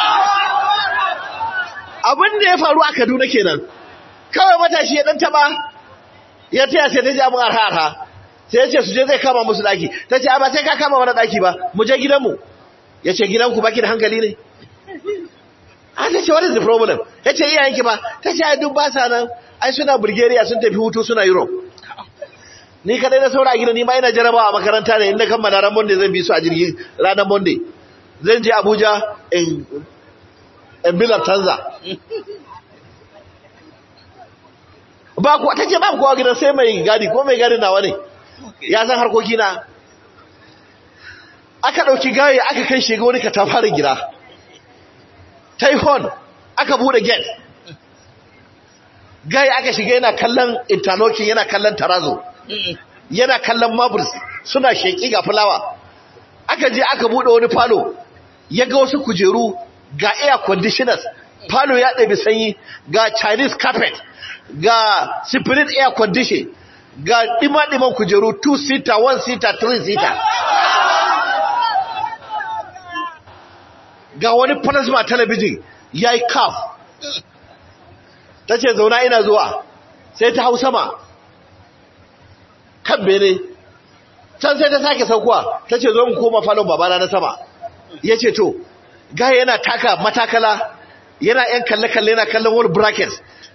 abin da ya faru a Kaduna kenan kawai matashi ya dan taba ya taya sai ta ji abin arha arha sai ya ce su je zai kama musu daki ta ce ba sai ka kama wani daki ba mu je gidanmu ya ce gidanku baki da hankali ne a ta ce what is the problem ya ce iyayenki ba ta ce ai duk ba sa nan ai suna Bulgaria sun tafi hutu suna Europe ni kadai na saura a gida ni ma ina jarabawa a makaranta ne inda kammala ran Monday zan bi su a jirgi ranar Monday zan je Abuja in in bilar tanza ba ku ta ce ba kowa gidan sai mai gadi ko mai gadi nawa ne ya san harkoki na aka dauki gaye aka kai shiga wani katafarin gida taihon aka bude gate gaye aka shiga yana kallon interlocking yana kallon tarazo yana kallon marbles suna sheki ga fulawa aka je aka bude wani falo ya ga wasu kujeru ga air conditioners falo ya ɗabi sanyi ga chinese carpet ga spirit air condition ga ɗima-ɗiman kujeru 2 seater 1 seater 3 seater ga wani plasma television ya yi kaf ta ce zauna ina zuwa sai ta hau sama kan bene can sai ta sake saukuwa ta ce zo mu koma falon babana na sama ya ce to gaya yana taka matakala yana yan kalle-kalle yana kallon wani bracket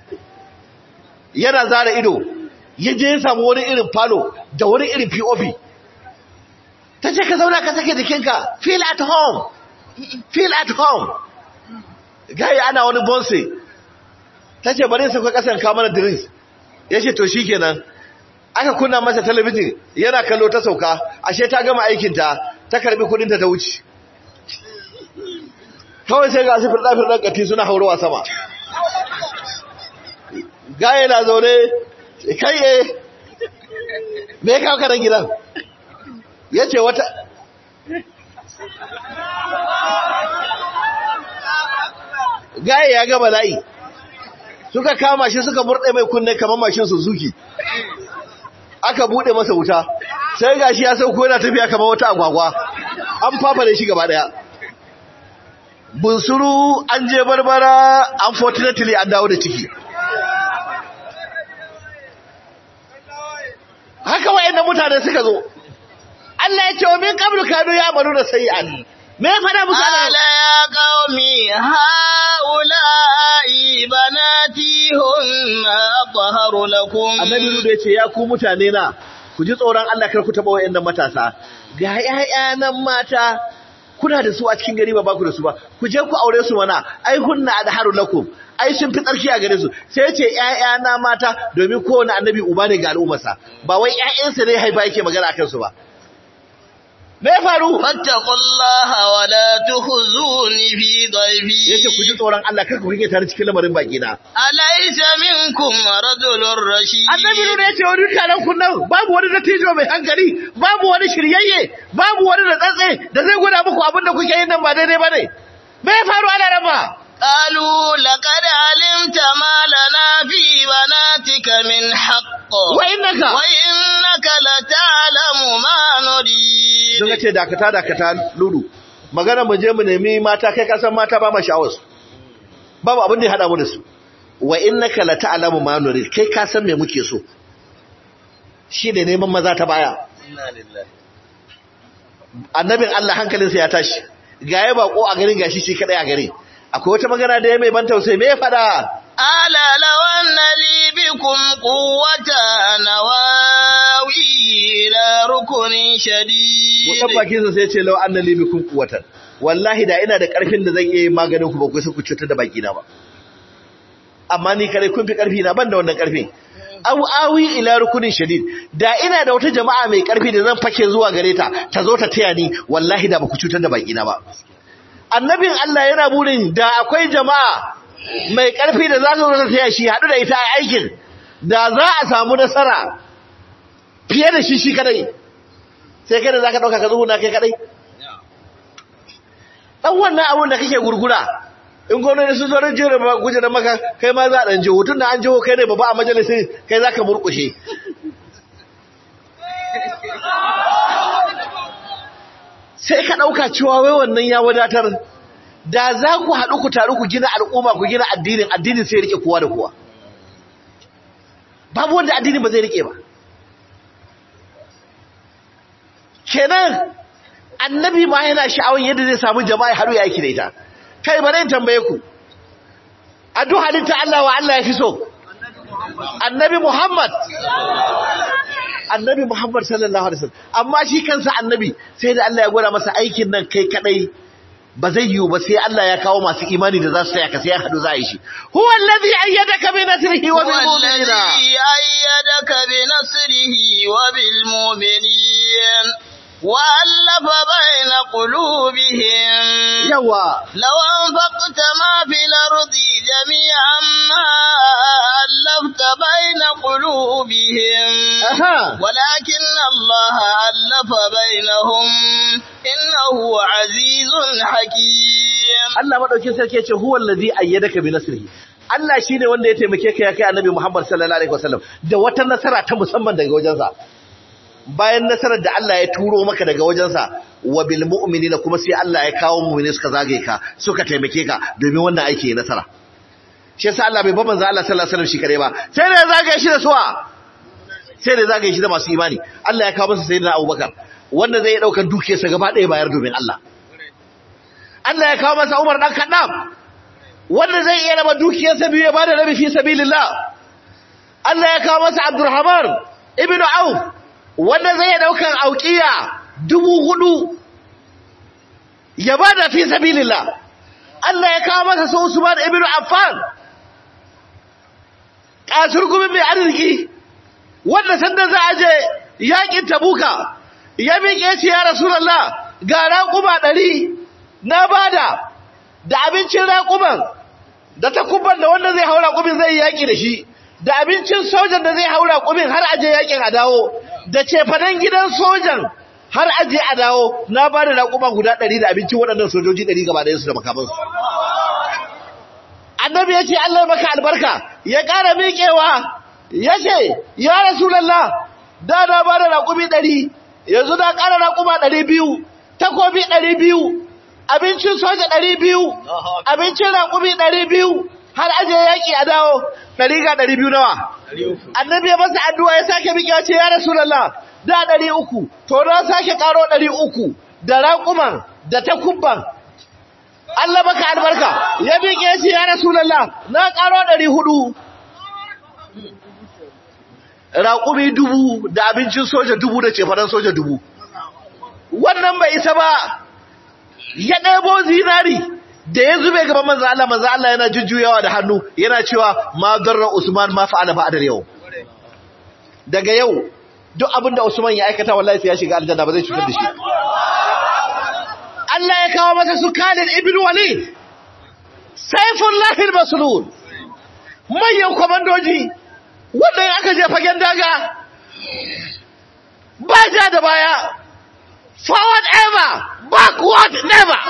yana zara ido ya je ya samu wani irin falo da wani irin pop ta ce ka zauna ka sake jikinka feel at home feel at home gaya ana wani bonse ta ce bari sauka kasan kamar drinks ya ce to shi kenan aka kunna masa talabijin yana kallo ta sauka ashe ta gama aikinta ta karbi kudinta ta wuce kawai sai ga su firɗa-firɗan ƙati suna haurowa sama gaya na zaune kai ye me ya kawo kanan gidan ya ce wata gaya ya gaba layi suka kama shi suka murɗe mai kunne kamar mashin suzuki aka buɗe masa wuta sai gashi ya sauko yana tafiya kamar wata agwagwa an fafare shi gaba ɗaya bunsuru an je barbara unfortunately an dawo da ciki haka wayannan mutane suka zo Allah ya ce wa min qablu kanu ya'maluna sayyi'an me ya fada musu ala ya qaumi haula'i banati hunna athaharu lakum annabi ruda yace ya ku mutane na ku ji tsoron Allah kar ku taba wayannan matasa ga ƴaƴa nan mata kuna da su a cikin gari ba ba ku da su ba ku je ku aure su mana ai hunna adharu lakum ai sun fi tsarki a gare su sai ya ce ƴaƴa na mata domin kowane annabi uba ne ga al'ummarsa ba wai ƴaƴansa ne haifa yake magana akan su ba me ya faru fattaqullaha wa la tukhzuni fi dhayfi yace ku ji tsoron Allah kar ku rike tare cikin lamarin baki na alaysa minkum rajulun rashid annabi ne yace wani taron kun nan babu wani dattijo mai hankali babu wani shiryayye babu wani da tsatse da zai gwada muku abin da kuke yin nan ba daidai bane me ya faru ana rama قالوا لقد علمت ما لنا في بناتك من حق وإنك وإنك لتعلم ما نريد sun ce dakata dakata lulu magana mu je mu nemi mata kai kasan mata ba ma sha'awar su babu abin da ya hada mu da su wa innaka la ta'lamu ma nurid kai ka san me muke so shi ne neman maza ta baya annabin Allah hankalinsa ya tashi ga ya bako a garin gashi shi kadai a gare akwai wata magana da ya mai ban tausayi me ya fada ألا لو أن لي بكم قوة نواوي إلى ركن Wadan شديد bakinsa sai ce lau anna li bikum quwwatan wallahi da ina da karfin da zan iya yin maganin ku ba ku sai ku cutar da baki na ba amma ni kare kun fi karfi na ban da wannan karfin aw awi ila rukunin shadid da ina da wata jama'a mai karfi da zan fake zuwa gare ta ta zo ta taya ni wallahi da ba ku cutar da baki na ba annabin Allah yana burin da akwai jama'a mai karfi da za su zo ta taya shi hadu da ita a aikin da za a samu nasara fiye da shi shi kadai sai kai da zaka dauka ka zuhuna kai kadai dan wannan abun da kake gurgura in gwamnati sun zo jere ma guje da maka kai ma za a dan jiho tunda an jiho kai ne babba a majalisin kai zaka murkushe sai ka dauka cewa wai wannan ya wadatar da za ku haɗu ku taru ku gina al'umma ku gina addinin addinin sai ya rike kowa da kowa babu wanda addinin ba zai rike ba kenan annabi ma yana sha'awar yadda zai samu jama'a haɗu ya aiki da ita kai bari in tambaye ku a duk halitta Allah wa Allah ya fi so annabi Muhammad annabi Muhammad sallallahu alaihi wasallam amma shi kansa annabi sai da Allah ya gwada masa aikin nan kai kadai ba zai yiwu ba sai Allah ya kawo masu imani da za su taya ka sai ya haɗu za a yi shi huwa allazi ayyadaka bi nasrihi wa bil هو mu'minina الذي أيدك بنصره وبالمؤمنين وألف بين قلوبهم yawa لو أنفقت ما في الأرض جميعا ما ألفت بين قلوبهم aha ولكن الله ألف بينهم إنه عزيز حكيم Allah madaukin sarki yace huwal ladhi ayyadaka bi nasrihi Allah shine wanda ya taimake ka ya kai Annabi Muhammad sallallahu alaihi wasallam da wata nasara ta musamman daga wajensa bayan nasarar da Allah ya turo maka daga wajensa wa bil mu'minina kuma sai Allah ya kawo mu'mini suka zage ka suka taimake ka domin wannan aiki ya nasara shi yasa Allah bai ba manzo Allah sallallahu alaihi wasallam shi kare ba sai da ya zage shi da suwa sai da ya zage shi da masu imani Allah ya kawo masa sayyidina Abubakar wanda zai dauka dukiyarsa gaba ɗaya bayar domin Allah Allah ya kawo masa Umar dan Khattab wanda zai iya raba dukiyarsa biyu ya bada rabi fi sabilillah Allah ya kawo masa Abdurrahman ibn Auf wanda zai daukan auqiya dubu hudu ya bada fi sabilillah Allah ya kawo masa su Usman ibn Affan kasurgumin mai arziki wanda sanda za a je yakin Tabuka ya miƙe ce ya Rasulullah ga raƙuma ɗari na bada da abincin raƙuman da takubban da wanda zai haura ƙumin zai yaƙi da shi da abincin sojan da zai haura ƙumin har aje yaƙin a dawo da cefanen gidan sojan har aje a dawo na ba da raƙuma guda ɗari da abincin waɗannan sojoji ɗari gaba ɗayansu da makamansu annabi ya ce Allah ya maka albarka ya ƙara miƙewa ya ce ya rasulallah da na ba da raƙumi ɗari yanzu na ƙara raƙuma ɗari biyu takobi ɗari biyu abincin soja ɗari biyu abincin raƙumi ɗari biyu har aje yaƙi a dawo ɗari ga ɗari biyu nawa annabi ya masa addu'a ya sake miƙewa ce ya rasulallah da ɗari uku to na sake ƙaro ɗari uku da raƙuman da takubban Allah baka albarka ya miƙe shi ya rasulallah na ƙaro ɗari hudu raƙumi dubu da abincin soja dubu da cefanen soja dubu wannan bai isa ba ya ɗebo zinari da ya zube gaban manzo Allah manzo Allah yana jujjuyawa da hannu yana cewa ma darra Usman ma fa'ala ba'da yau daga yau duk abin da Usman ya aikata wallahi sai ya shiga aljanna ba zai cutar da shi Allah ya kawo masa su Khalid ibn Walid Saifullah al-Maslul manyan komandoji wannan aka je fagen daga ba ja da baya forward ever backward never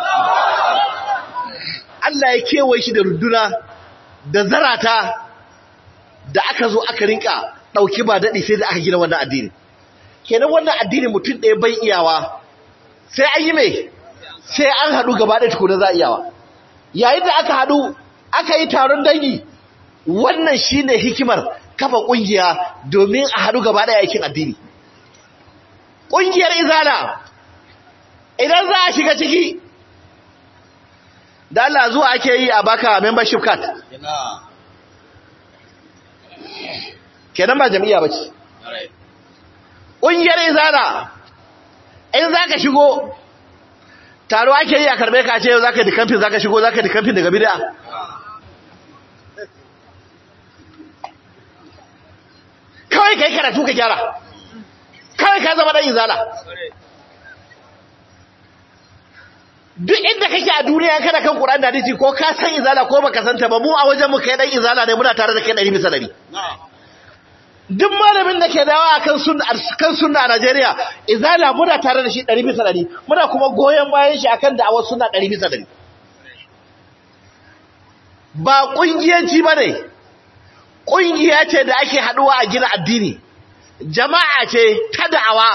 Allah ya kewaye shi da runduna da zarata da aka zo aka rinka ɗauki ba daɗi sai da aka gina wannan addini kenan wannan addini mutum ɗaya bai iyawa sai an yi mai sai an haɗu gaba ɗaya tukuna za a iyawa yayin da aka haɗu aka yi taron dangi wannan shine hikimar kafa ƙungiya domin a haɗu gaba ɗaya aikin addini ƙungiyar izala idan za a shiga ciki da Allah zuwa ake yi a baka membership card kenan ba jami'a ba ce ƙungiyar izana in za ka shigo taro ake yi a karbe ka ce za ka dikamfin za ka shigo za ka dikamfin daga bida kawai ka yi karatu ka gyara kawai ka zama ɗan izala duk inda kake a duniya kana kan Qur'an da hadisi ko ka san izala ko baka santa ba mu a wajen mu kai dan izala ne muna tare da kai 100 bisa 100 duk malamin da ke dawa akan sunna kan sunna a Najeriya izala muna tare da shi 100 bisa 100 muna kuma goyen bayan shi akan da'awar sunna 100 bisa 100 ba kungiyanci bane kungiya ce da ake haduwa a gina addini jama'a ce ta da'awa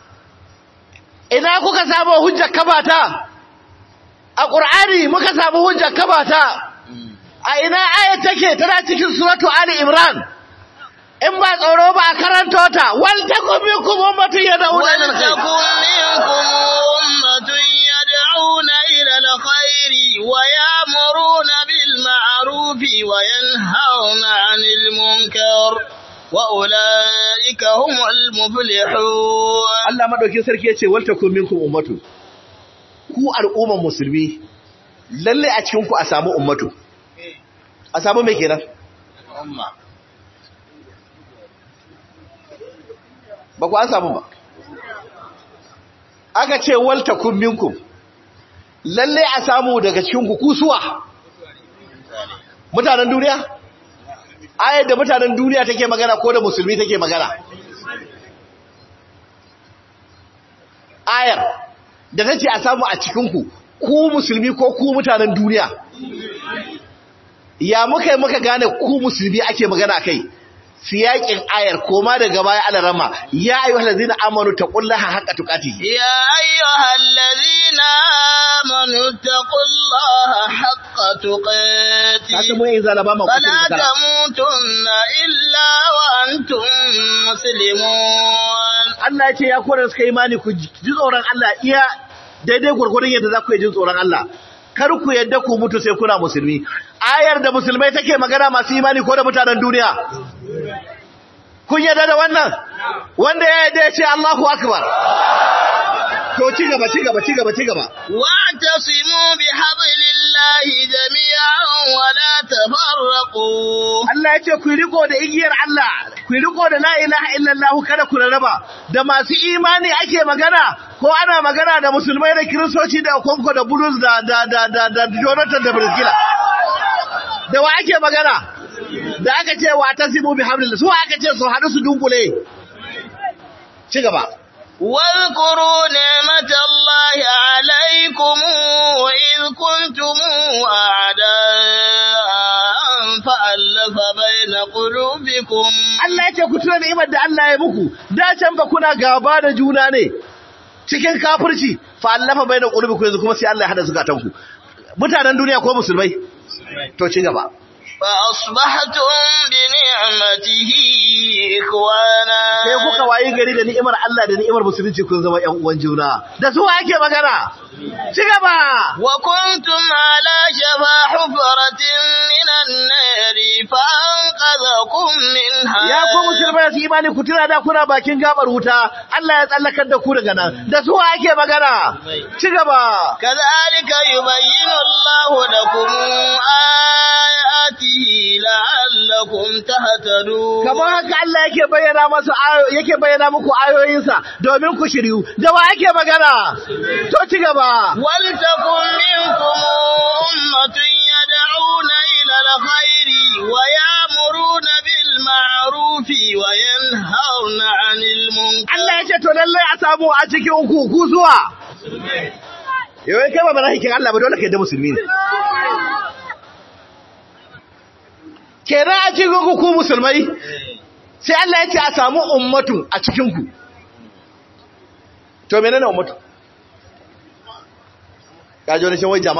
ina kuka samu hujjar kabata a ƙur'ani muka samu hujjar kabata a ina ayat take tana cikin suratu ali imran in ba tsoro ba a karanto ta wal takum minkum ummatun yad'una ila alkhair ولتكن منكم أمة يدعون إلى الخير ويأمرون بالمعروف وينهون عن المنكر وأولئك هم المفلحون Allah madaukin sarki yace wal takum minkum ummatu ku al'umman musulmi lalle a cikin ku a samu ummatu a samu me kenan ba ku an samu ba aka ce wal takum minkum lalle a samu daga cikin ku kusuwa mutanen duniya ayar da mutanen duniya take magana ko da musulmi take magana ayar da ta ce a samu a cikinku ku musulmi ko ku mutanen duniya ya muka yi muka gane ku musulmi ake magana kai siyakin ayar koma daga baya ana rama ya ayyuhal ladzina amanu taqullaha haqqa tuqatih يا أيها الذين آمنوا اتقوا الله حق ka san تقاته mu yin zalaba ma فلا kusa da تموتن إلا وأنتم مسلمون Allah ya ce ya kora suka imani ku ji tsoron Allah iya daidai gurgurun yadda za ku yi jin tsoron Allah kar ku yadda ku mutu sai kuna musulmi ayar da musulmai take magana masu imani ko da mutanen duniya kun yadda da wannan wanda ya yadda ya ce Allahu akbar to ci gaba ci gaba ci gaba ci gaba واعتصموا بحبل الله جميعا ولا تفرقوا Allah ya ce ku yi riko da igiyar Allah ku yi riko da la ilaha illallah kada ku rarraba da masu imani ake magana ko ana magana da musulmai da kiristoci da konko da bulus da da da da, da Jonathan da Brazil da wa ake magana da aka ce wa tasimu bi hablillah su aka ce su hadu su dunkule ci gaba واذكروا نعمة الله عليكم إذ كنتم أعداء فألف بين قلوبكم Allah ya ce ku tuna ni'imar da Allah ya muku da can ba kuna gaba da juna ne cikin kafirci fa allafa baina qulubikum yanzu kuma sai Allah ya hada zukatanku mutanen duniya ko musulmai to ci gaba فأصبحتم بنعمته إخوانا sai kuka wayi gari da ni'imar Allah da ni'imar musulunci kun zama ƴan uwan juna da su ake magana ci gaba وكنتم على شفا حفرة من النار فأنقذكم منها ya ku musulmai su imani ku tuna da kuna bakin gabar wuta Allah ya tsallakar da ku daga nan da su ake magana ci gaba كذلك يبين الله لكم آياته لعلكم تهتدون kamar haka Allah yake bayyana masu ayo- yake bayyana muku ayoyinsa domin ku shiryu da wa ake magana to ci gaba ولتكن منكم أمة يدعون إلى الخير ويأمرون بالمعروف وينهون عن المنكر Allah ya ce to lallai a samu a cikin ku ku zuwa yau kai ba mala'ikin Allah ba dole kai da musulmi ne kenan a cikin ku ku musulmai sai Allah ya ce a samu ummatu a cikin ku to menene ummatu ka ji wani shan wai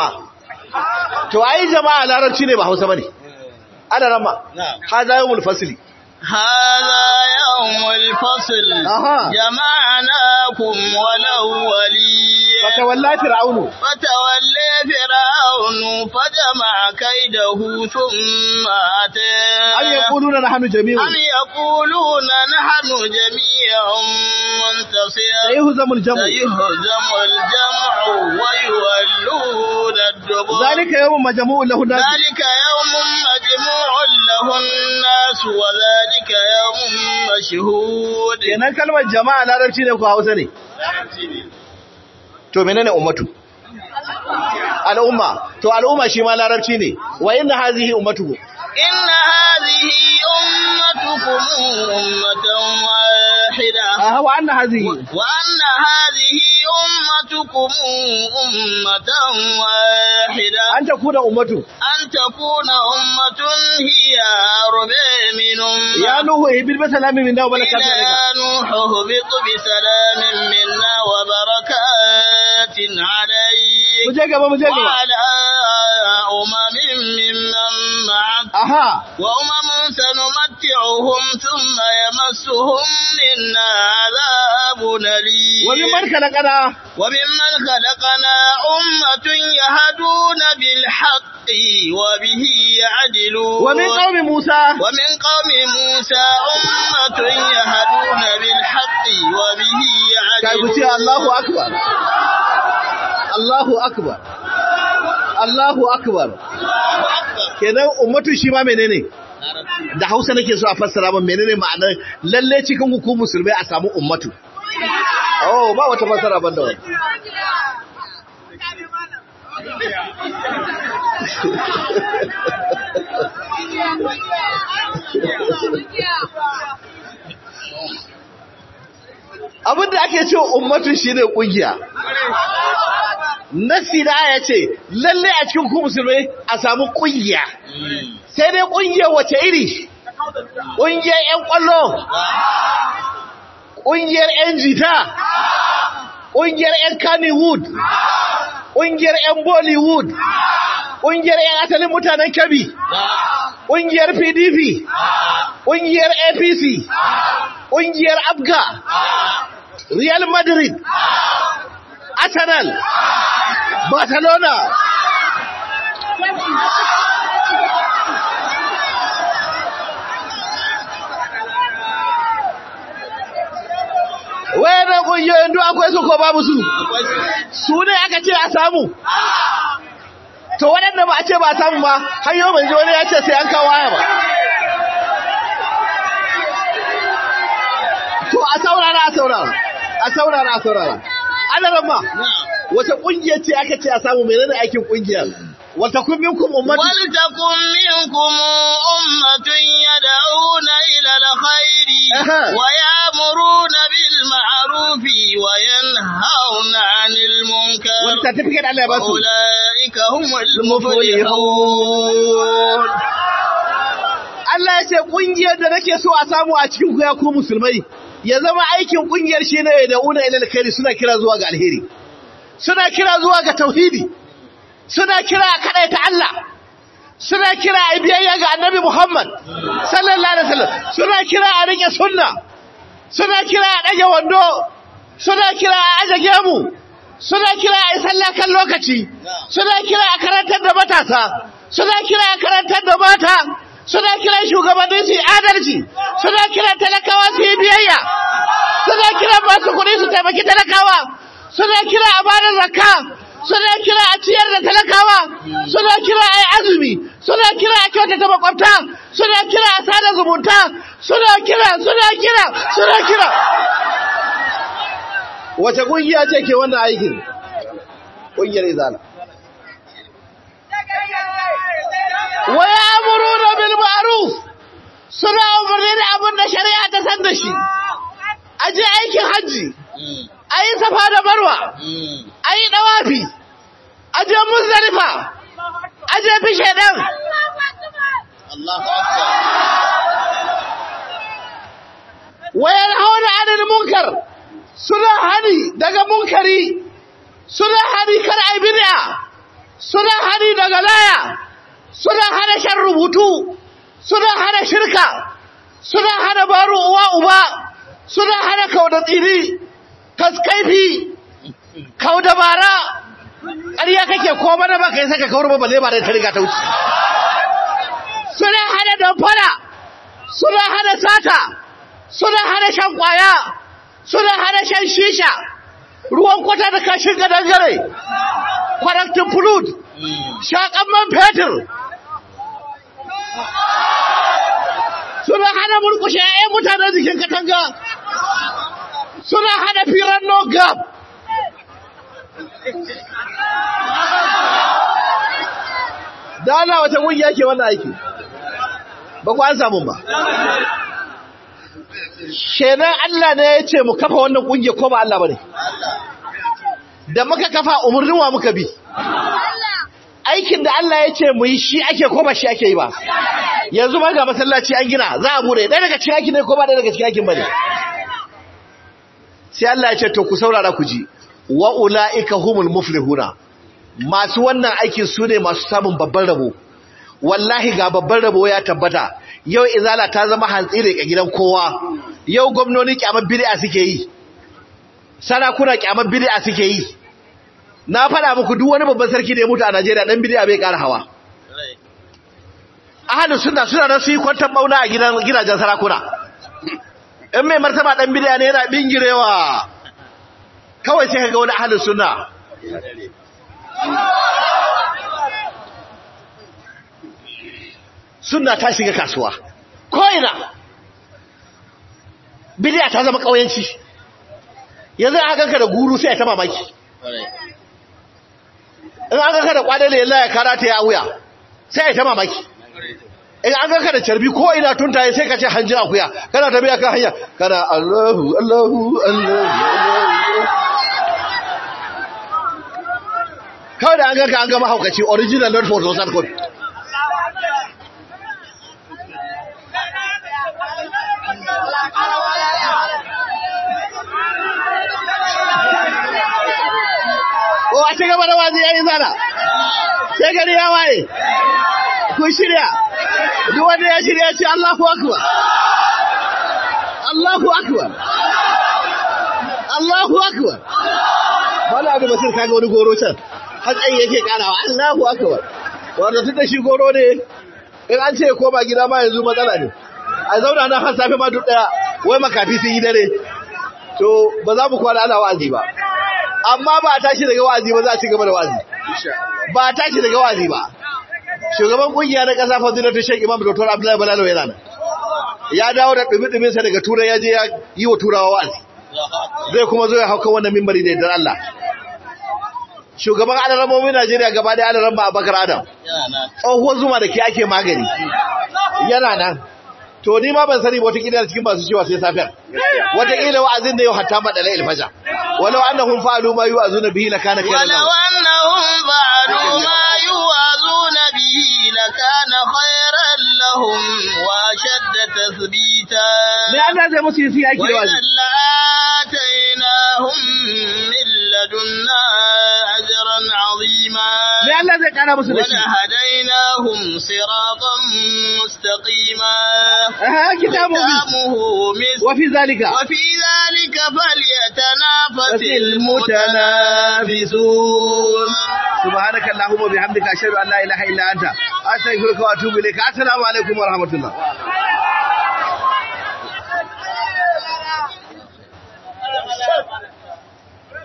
jama'a to ai jama'a larabci ne ba Hausa bane ana rama نعم hada yawmul fasli هذا يوم الفصل أها. جمعناكم والأولين fatawalla fir'aunu فتولى فرعون فجمع كيده ثم أتى am yaquluna nahnu jami'un أم يقولون نحن جميع منتصر sayhuzamul jam'u سيهزم الجمع ويولون الدبر zalika yawmun majmu'un lahu nas ذلك يوم مجموع له الناس وذلك يوم مشهود kenan kalmar jama'a larabci ne ko Hausa ne to menene ummatu al'umma to al'umma shi ma larabci ne wa inna hazihi ummatukum إن هذه أمتكم أمة واحدة aha wa anna hazihi وأن هذه أمتكم أمة واحدة an takuna ummatu أن تكون أمة هي أربع من ya أمة nuhu ibil bi salamin minna wa barakatuhu alayka إلى نوح اهبط بسلام منا وبركات عليك mu je gaba mu je gaba وعلى أمم ممن معك aha وأمم سنمتعهم ثم يمسهم منا عذاب أليم wa mimman khalaqana وممن خلقنا أمة يهدون بالحق وبه يعدلون wa min qaumi musa ومن قوم موسى أمة يهدون بالحق وبه kai ku ce يعدلون Allahu akbar Allahu akbar Allahu akbar kenan ummatu shi ma menene da Hausa nake so a fassara min menene ma'anar lalle cikin hukumar musulmai a samu ummatu oh ba wata fassara banda wani abinda ake cewa ummatu shine kungiya nasi da aya ce lalle a cikin ku musulmai a samu kungiya sai dai kungiyar wace iri kungiyar yan kwallo kungiyar yan jita kungiyar yan kannywood kungiyar yan bollywood kungiyar yan asalin mutanen kabi kungiyar pdp kungiyar apc kungiyar abga real madrid arsenal barcelona wayannan kungiyoyin duk akwai su ko babu su su ne aka ce a samu to waɗanda ba a ce ba a samu ba har yau bai ji wani ya ce sai an kawo waya ba to a saurara a saurara a saurara a saurara ana ramma wata ƙungiyar ce aka ce a samu menene aikin ƙungiyar wata kun minkum ummatu ولتكن منكم أمة يدعون إلى الخير أها. ويأمرون بالمعروف وينهون عن المنكر wani certificate Allah ya ba su أولئك هم المفلحون المفلحون Allah ya ce ƙungiyar da nake so a samu a cikin ku ya ku musulmai ya zama aikin ƙungiyar shi ne da una ilal khairi suna kira zuwa ga alheri suna kira zuwa ga tauhidi suna kira a kaɗai ta Allah suna kira a biyayya ga annabi Muhammad sallallahu alaihi wasallam suna kira a rike sunna suna kira a ɗage wando suna kira a aje gemu suna kira a yi sallah kan lokaci suna kira a karantar da matasa suna kira a karantar da mata suna kira shugabanni su yi adalci suna kira talakawa su yi biyayya suna kira masu kuɗi su taimaki talakawa suna kira a bada zakka suna kira a ciyar da talakawa suna kira a yi azumi suna kira a kyautata makwabta suna kira a sada zumunta suna kira suna kira suna kira wace kungiya ce ke wannan aikin kungiyar izala wa ya'muruna bil ma'ruf suna umarni da abin da shari'a ta san da shi aje aikin hajji ayi safa da marwa ayi dawafi aje muzdalifa aje bishe dan الله أكبر wayar hauna anil munkar suna hani daga munkari suna hani kar ai bid'a suna hani daga laya suna hana shan rubutu suna hana shirka suna hana baro uwa uba suna hana kau da tsiri kaskaifi kau da bara ƙarya kake ko mana ba ka yi saka kawar ba balle ba da ta riga ta wuce suna hana damfara suna hana sata suna hana shan kwaya suna hana shan shisha ruwan kwata da kashin gadangare kwaraktin flut shakan man fetur suna hana murkushe ‘ya'yan mutanen jikin katanga suna hana firan no gap da ana wata ƙungiya ke wannan aiki ba ku an samun ba kenan Allah ne ya ce mu kafa wannan ƙungiya ko ba Allah ba ne da muka kafa umarnin wa muka bi aikin da Allah ya ce mu yi shi ake ko ba shi ake yi ba yanzu ma ga masallaci an gina za a bude ɗaya daga cikin aikin ne ko ba ɗaya daga cikin aikin ba ne sai Allah ya ce to ku saurara ku ji wa ula'ika humul muflihuna masu wannan aikin su ne masu samun babban rabo wallahi ga babban rabo ya tabbata yau izala ta zama hantsire ga gidan kowa yau gwamnoni kyamar bid'a suke yi sarakuna kyamar bid'a suke yi na faɗa muku duk wani babban sarki da ya mutu a Najeriya dan bid'a bai ƙara hawa ahlus sunna suna nan su yi kwantar bauna a gidan gidajen sarakuna in mai martaba dan bid'a ne yana bingirewa kawai sai kaga wani ahlus sunna sunna ta shiga kasuwa ko ina bid'a ta zama kauyanci yanzu aka ganka da guru sai ta mamaki in an ganka da kwadale yalla ya karata ya wuya sai ta mamaki in an ganka da carbi ko ina tuntaye sai ka ce hanjin akuya kana tafiya kan hanya kana Allahu Allahu Allahu kawai da an ganka an gama haukaci original not for social code ko a ci gaba da wazi yayin zana sai gari ya waye ku shirya duk wanda ya shirya ce Allahu akbar Allahu akbar Allahu akbar wala abu basir kaga wani goro can hatsayi yake karawa Allahu akbar wanda tunda shi goro ne in an ce ko ba gida ma yanzu matsala ne a zauna nan har safe ma duk daya wai makafi sun yi dare to ba za mu kwana ana wa'azi ba amma ba a tashi daga wa'azi ba za a ci gaba da wa'azi ba a tashi daga wa'azi ba shugaban kungiya na kasa fadilatu Sheikh Imam Dr. Abdullahi Balalo yana nan ya dawo da dumi-dumin sa daga turai ya je ya yi wa turawa wa'azi zai kuma zo ya hauka wannan mimbari da idan Allah shugaban alaramomin Najeriya gaba da alaran ba Abubakar Adam tsohuwar zuma da ke ake magani yana nan to ni ma ban sani wata kila cikin masu cewa sai safiyar wata kila wa'azin da yau hatta madala ilfaja walau annahum fa'alu ma yu'azuna bihi lakana khayran ولو أنهم فعلوا ما يوعظون به لكان خيرا لهم وأشد تثبيتا me Allah zai musu yi yaki da وإذا wazi لآتيناهم من لدنا أجرا عظيما me Allah zai kara musu da shi ولهديناهم صراطا مستقيما aha kitabu ختامه مسك wa fi zalika وفي ذلك فليتنافس المتنافسون سبحانك اللهم وبحمدك اشهد ان لا اله الا انت استغفرك واتوب اليك السلام عليكم ورحمه الله